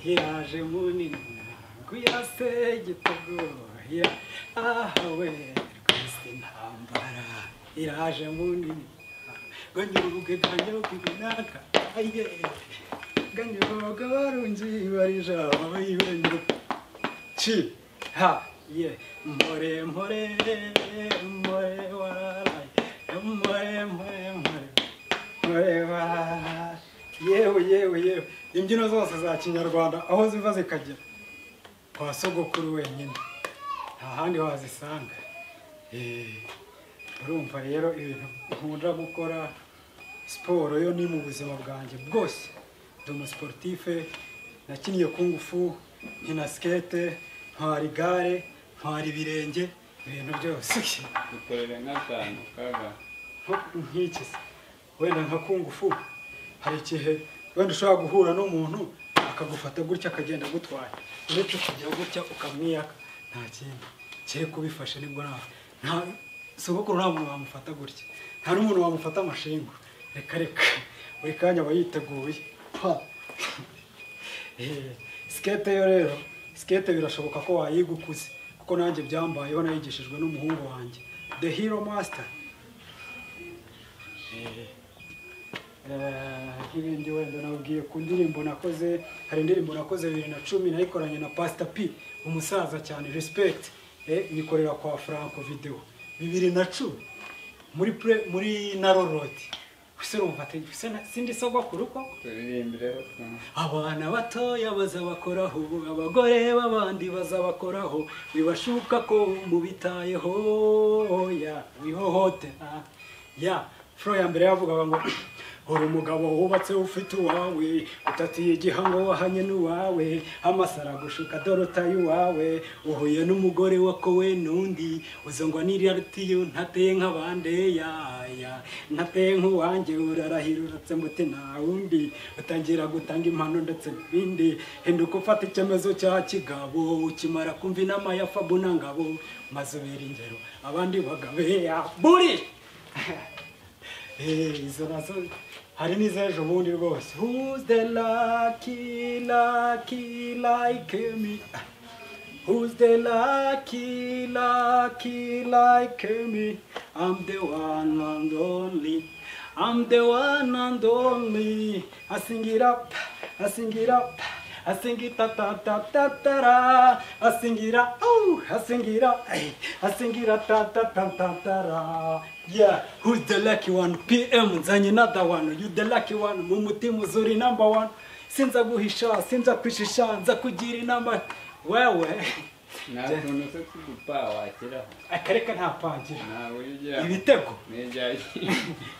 yaje munini ya se gitego ahawe rwese intambara iraje munini ganyuruge ganyuruge naka aye ganyuruge barungi barija bayibenge ci ha ye mpore mpore mpore waraye mpore mpore mpore mureba yewe yewe yewe imbyino zose za kinyarwanda aho ziva zikagera kwa sogokuru wenyine nta handi wazisanga Eh, urumva rero ibintu nkunda gukora siporo yo ni mu buzima bwanjye bwose ndi umusiporutife nakiniye kungufu nkina sikete ntwara igare ntwara ibirenge ibintu byose dukorera nk'akantu kaga nk'iki se wenda nka kungufu hari igihe wenda ushobora guhura n'umuntu akagufata gutya akagenda agutwaye uretse kujya gutya ukamwiyaka nta kindi kere kubifashe nibwo nawe nta sogokuru nta muntu wamufata gutya nta n'umuntu wamufata amashinga reka reka buri kanya aba yiteguye ha Eh, sikete yo rero sikete birashoboka ko wayiga ukuze kuko nanjye byambayeho nayigishijwe n'umuhungu wanjye the hero master nk'ibindi wenda nabwiye ku ndirimbo nakoze hari indirimbo nakoze bibiri na cumi nayikoranye na pasita p umusaza cyane respekiti nyikorera kwa franco videwo bibiri na cumi muri pre muri narorodi ese urumva ati ese na- sindi sogokuru koko turirimbireho twa- abana batoya bazabakoraho abagore b'abandi bazabakoraho bibashuka ko mubitayeho ya wihohote ah. ya fro ya mbere yavugaga ngo uri umugabo wubatse ufite uwawe utatiye igihango wahanye n'uwawe amasara gushuka dore utaye uwawe uhuye n'umugore wakowe n'undi uzongwa n'iratiyo ntateye nk'abandi yaya ntateye nk'uwanjye urarahira uratse muti nta wundi utangira gutanga impano ndetse n'ibindi hinduka ufata icyemezo cya kigabo ukimara kumva inama ya fabu na ngabo maze ubera ingero abandi bagabeya buri Eh, izo nazo hari n'izejo bundi rwose who's the lucky lucky like me Who's the lucky, lucky like me? I'm the one and only. I'm the one and only. I sing it up, I sing it up. I sing it ta ta ta ta ta ra. I sing it up, oh, I sing it up. Ay. I sing it up ta ta ta ta ta ra. Yeah, who's the lucky one? PM, nzanye another one. You the lucky one. Mumuti muzuri number one. Sinza guhisha, sinza kwishisha, nza kugira inama. Wewe. nta tuntu se tw'udupa washyiraho akareka nta pagira ntabwo ujya ujyamo ibitego n'ibya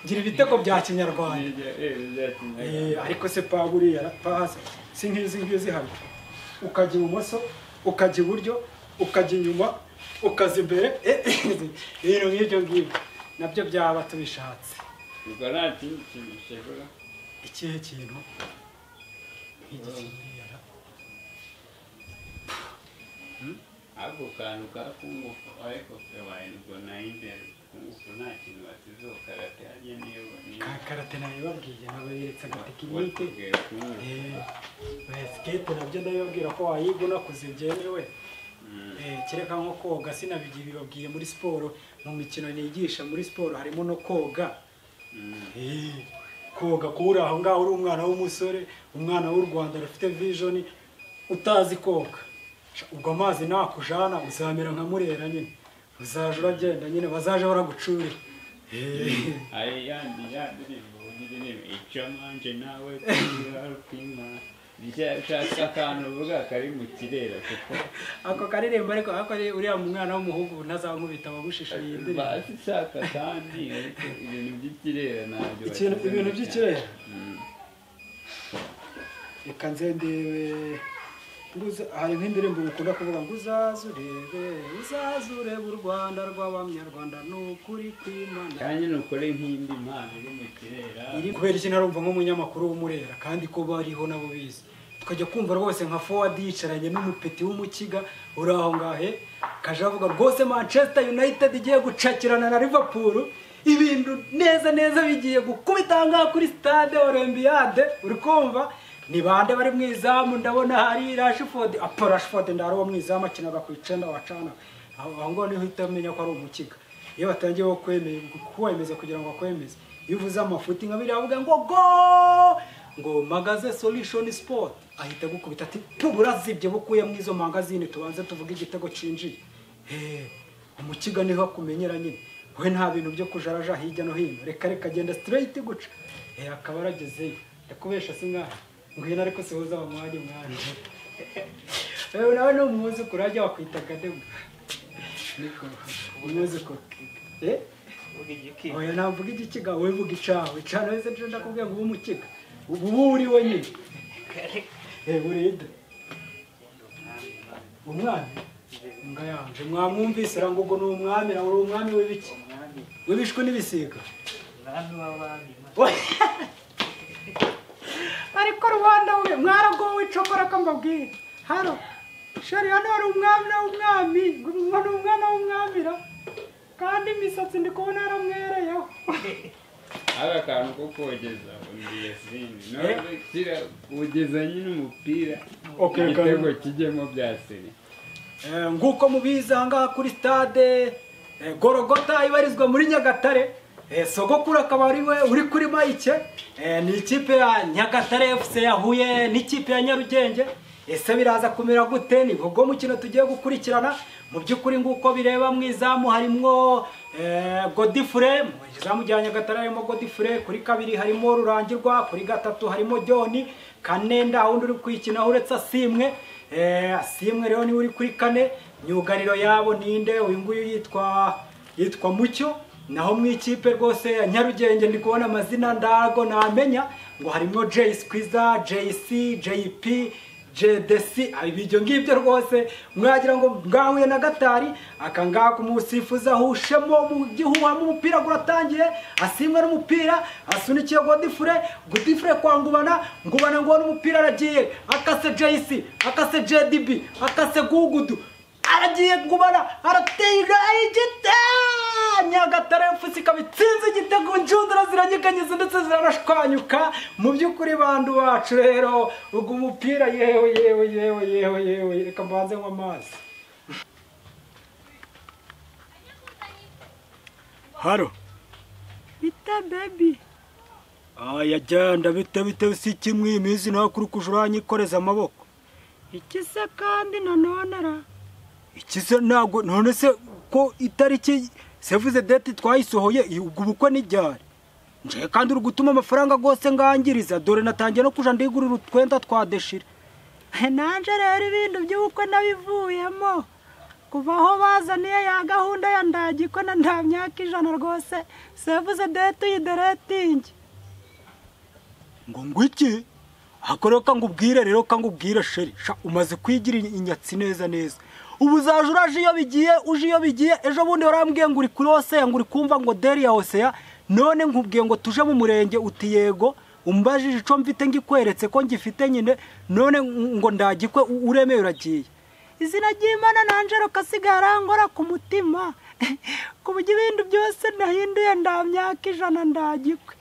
ngira ibitego bya kinyarwanda n'ibya eh, ibya Eh, kinyarwanda ariko se pa buriya rapasi si nk'izi ngizi hano ukajya ibumoso ukajya iburyo ukajya inyuma ukaza imbere Eh, ibintu nk'ibyo ngibyo nabyo byaba tubishatse ubwo nta kindi kintu ushobora ikihe kintu nk'iki kiriya ra- ako kantu ka kungufu ariko se wahindurwa na imbere kungufu nta kintu basizeho karate hajya niyo ka karate nabibabwiye nabayeretse agatekinike sikete nabyo ndabibabwira ko wayiga unakuze byemewe Eh, kereka nko koga sinabigiye bibabwiye muri siporo mu mikino nigisha muri siporo harimo no koga Eh, koga kuba uri aho ngaho uri umwana w'umusore umwana w'u rwanda rufite vijoni utazi koga Sha, ubwo amazi nakujana uzamera nka murera nyine uzaje uragenda nyine bazaje baragucurira Eh, hari yandi ya ndirimbo n'iririmbo icyo manje nawe tuyarupima ushaka akantu uvuga kari mu kirera kuko ako karirimbo ariko ako ari uriya mwana w'umuhungu ntazankubita abagushisha iyi ndirimbo bazi ushaka kandi ariko ibintu by'ikirera ntabyo Ikintu- bashyize ibintu mu by'ikirere? cyaro. Mm. reka nze ndebe nguza- hari nk'indirimbo ukunda kuvuga ngo uzaze urebe uzaze urebe u rwanda rw'abanyarwanda ni ukuri kw'imana kandi nukore nk'indi mpano iri mu kirera iri kubera iki narumva nk'umunyamakuru w'umurera kandi ko bariho nabo bizi tukajya kumva rwose nka fowadi yicaranye n'umupeti w'umukiga uri aho ngahe kaje avuga rwose manchester united igiye gucakirana na liverpool ibintu neza neza bigiye gukubita aha ngaha kuri stade olympiade uri kumva ni bande bari mu izamu ndabona hari rashifodi apo rashifodi ndari uwo mu izamu akinaga ku icenda wacana aho aho ngaho niho uhita umenya ko ari umukiga iyo batangiye wo kwemeza kuwemeza kugira ngo bakwemeze iyo uvuze amafuti nka biriya bavuga ngo go ngo magaze solution sport ahita agukubita ati tubura zibye bukuyemo izo magazine tubanze tuvuge igitego cinjiye Eh, umukiga niho akumenyera nyine we nta bintu byo kujaraja hirya no hino reka reka agenda straight guca Eh, akaba aragezeyo ndakubesha si mwana ngwino ariko sihuza bamwanye mwana wewe nawe ni umwuzukuru ajya wakwitaga de bwa niko umwuzukuru eh Uvuga igiki? oya navuga igikiga wowe vuga icawe cane wese nje ndakubwira ngo ube umukiga ubu uba uri we nyine eh buride umwami nga yanje mwamwumvise ra ngo ubwo ni umwami ra uri umwami w'ibiki Umwami, w'ibishwi n'ibisiga umwami w'abami, Imana. ariko rubanda we mwaragowe cokora ko mbabwira haro sheri hano hari umwami na umwami ngo ni umwana w'umwamira kandi imisatsi ndi kubona yaramwereyeho aka kantu ko kogeza undi yasini none kira ugeza nyine umupira Okay, igitego Karim. kijyemo bya siri Eh, nk'uko mubizi ahangaha kuri stade eh, gorogota ibarizwa muri nyagatare Eh, sogokuru akaba ari we uri kuri mayike Eh, ni ikipe ya nyagatare fc yahuye n'ikipe ya nyarugenge ese biraza kumera gute ni ubwo mukino tugiye gukurikirana mu by'ukuri nguko bireba mu izamu harimwo eh, godifure mu izamu rya nyagatare harimo godifure kuri kabiri harimo rurangirwa kuri gatatu harimo joni kane nda wundi uri kwikinaho uretse asimwe Eh, simwe rero niwe uri kuri kane myugariro yabo ninde uyu nguyu yitwa yitwa mucyo naho mu ikipe rwose ya nyarugenge ndi kubona amazina ndago namenya ngo harimo jay squiza jc jp JDC ah, ibyo ngibyo rwose mwagira ngo mwahuye na gatari akangaka umusifuzi ahushemo mu gihuha mu mupira guratangiye asimwe n'umupira asunikiye godifure godifure kwangubana ngubana ngo n'umupira aragiye akase JC akase JDB akase gugudu aragiye ngubana aratega igita nyagatare fc ikaba itsinze igitego injundura ziranyeganyeza ndetse ziranashwanyuka mu by'ukuri bandu bacu rero ubwo umupira yewe yewe yewe yewe yewe reka mbanze nywa amazi haro bita bebi aya jyanda bite bite si kimwe imizi nta kuri kuja uranyikoreza amaboko iki se kandi nanone ra iki se ntabwo none se ko itariki sevuze deti twayisohoye iyi- ubwo ubukwe n'ibyari nje kandi uri gutuma amafaranga rwose ngangiriza dore natangiye no kuja ndigurira utwenda twa deshire nanjye rero ibintu by'ubukwe nabivuyemo kuva aho bazaniye ya gahunda ya ndagikona nta myaka ijana rwose sevuze deti uyideretingi ngo ngwiki ako rero kangubwire rero kangubwire sheri sha umaze kwigira inyatsi neza neza ubu uzaje uraje iyo bigiye uje iyo bigiye ejo bundi warambwiye ngo uri kuri oseya ngo uri kumva ngo deri ya oseya none nkubwiye ngo tuje mu murenge uti yego umbajije ico mfite ngikweretse ko ngifite nyine none ngo ndagikwe u- uremeye uragiye izina ry'imana nanjye rukasigara arangora ku mutima ku buryo ibintu byose nahinduye nta myaka ijana ndagikwe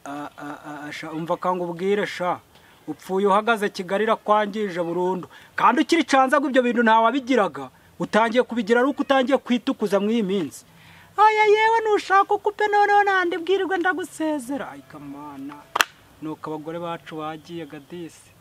Ah, ah, ah, sha umva kangubwire sha upfuye uhagaze kigali irakwangije burundu kandi ukiri canzaga ibyo bintu ntawabigiraga utangiye kubigira ari uko utangiye kwitukuza mw'iyi minsi oya yewe nushaka ukupe noneho nandi bwirirwe ndagusezera kamana nuko abagore bacu bagiye gadisi